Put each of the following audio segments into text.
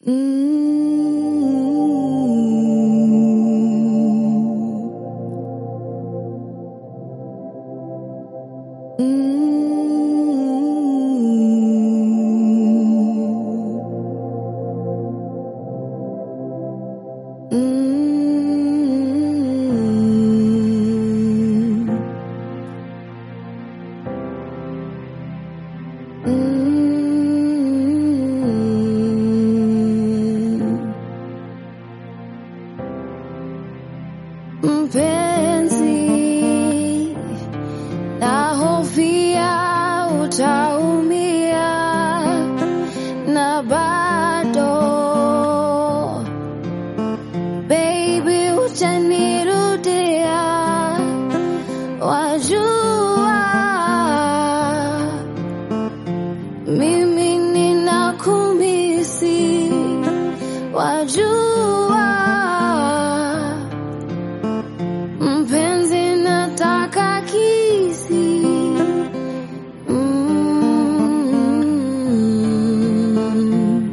Mpenzi, nahofia utaumia na bado baby, utanirudia, wajua mimi ninakumisi, wajua mpenzi, nataka kisi mm.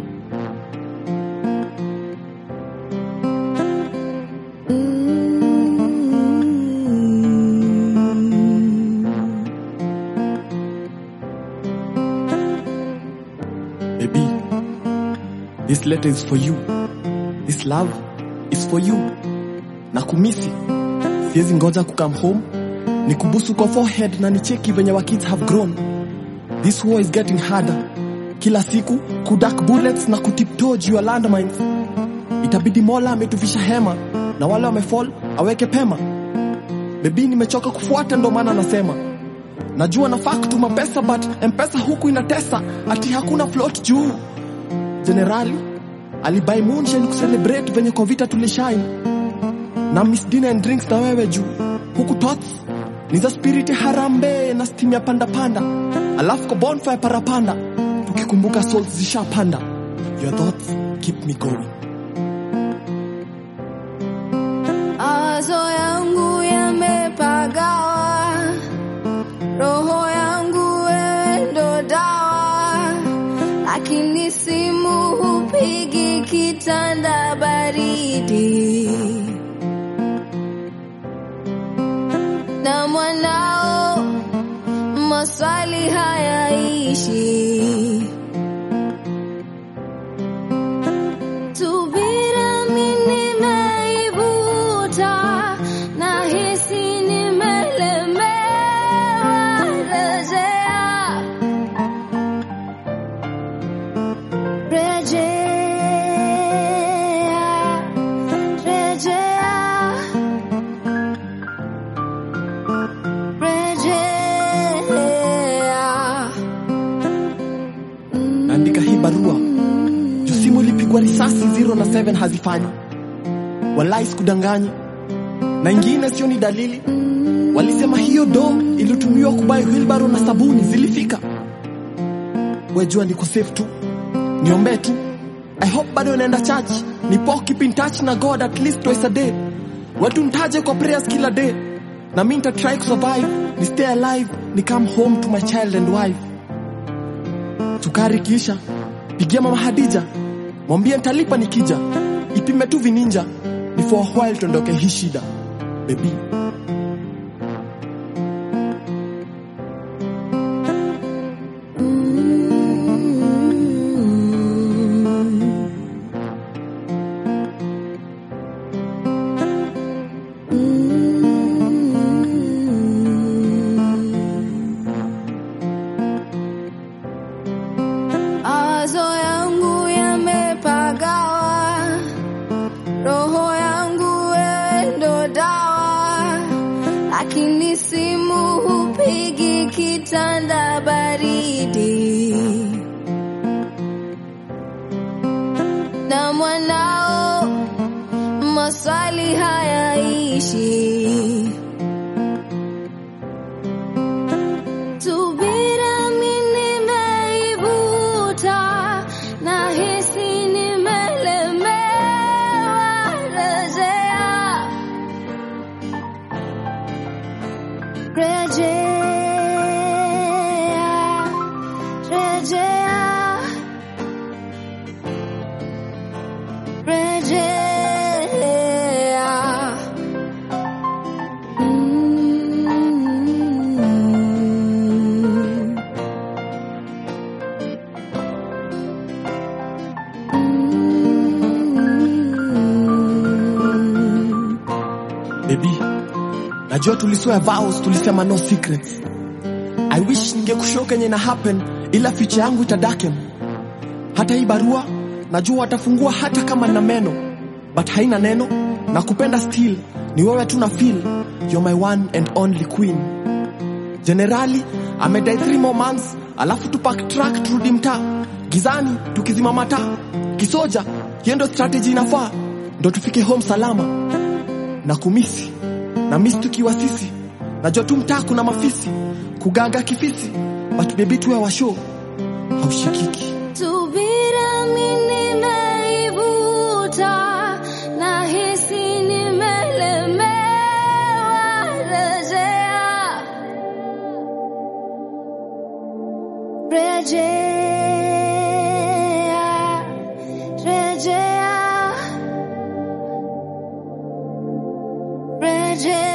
Mm. Baby, this letter is for you. This love is for you. Na kumisi, siwezi ngoja kukam home, nikubusu kwa forehead na nicheki venye wa kids have grown. This war is getting harder. Kila siku kudak bullets na kutiptoe juu ya landmines. Itabidi Mola ametufisha hema na wale wamefall aweke pema. Baby, nimechoka kufuata, ndo maana nasema najua nafaa kutuma pesa but mpesa huku inatesa ati hakuna float juu jenerali alibai moonshine kucelebrate venye kwa vita tulishine na miss dinner and drinks na wewe juu huku tots ni za spiriti harambe na steam ya panda panda alafu kwa bonfire parapanda tukikumbuka souls zishapanda your thoughts keep me going Mawazo yangu yamepagawa, roho yangu wewe ndo dawa, lakini simu hupigi kitanda baridi, na mwanao maswali hayaishi. Subira mimi nimeivuta, nahisi nimelemewa. Rejea, rejea, rejea, rejea. naandika hii barua juu simu ilipigwa risasi 0 na 7 hazifanyi walai sikudanganyi na ingine sio ni dalili walisema hiyo do ilitumiwa kubai wilbaro na sabuni zilifika wejua niko safe tu niombee tu i hope bado naenda church nipo keep in touch na god at least twice a day watu ntaje kwa prayers kila day na mi nitatry kusurvive ni stay alive ni come home to my child and wife sukari kisha pigia mama Hadija, mwambie nitalipa nikija, ipime tu vininja, ni for a while tuondoke hii shida baby. Mawazo yangu yamepagawa, roho yangu wewe ndo dawa, lakini simu hupigi kitanda baridi, na mwanao maswali hayaishi. Subira mimi nimeivuta, nahisi nimelemewa. Rejea, rejea, rejea, Mm. Baby, najua tuliswear vows, tulisema no secrets. I wish ningekushow kenye na happen, ila ficha yangu itadaken. Hata hii barua najua watafungua hata kama na meno, but haina neno na kupenda still. Ni wewe tu na feel, you're my one and only queen. Generali amedai three more months, alafu tupak track turudi mtaa gizani, tukizima mataa kisoja. Hiyo ndo strategy inafaa, ndo tufike home salama na kumisi na misi tukiwa sisi najua tu mtaa kuna mafisi kugaga kifisi but baby tuwe washo haushikiki Subira mimi nimeivuta, nahisi nimelemewa. Rejea, rejea, rejea.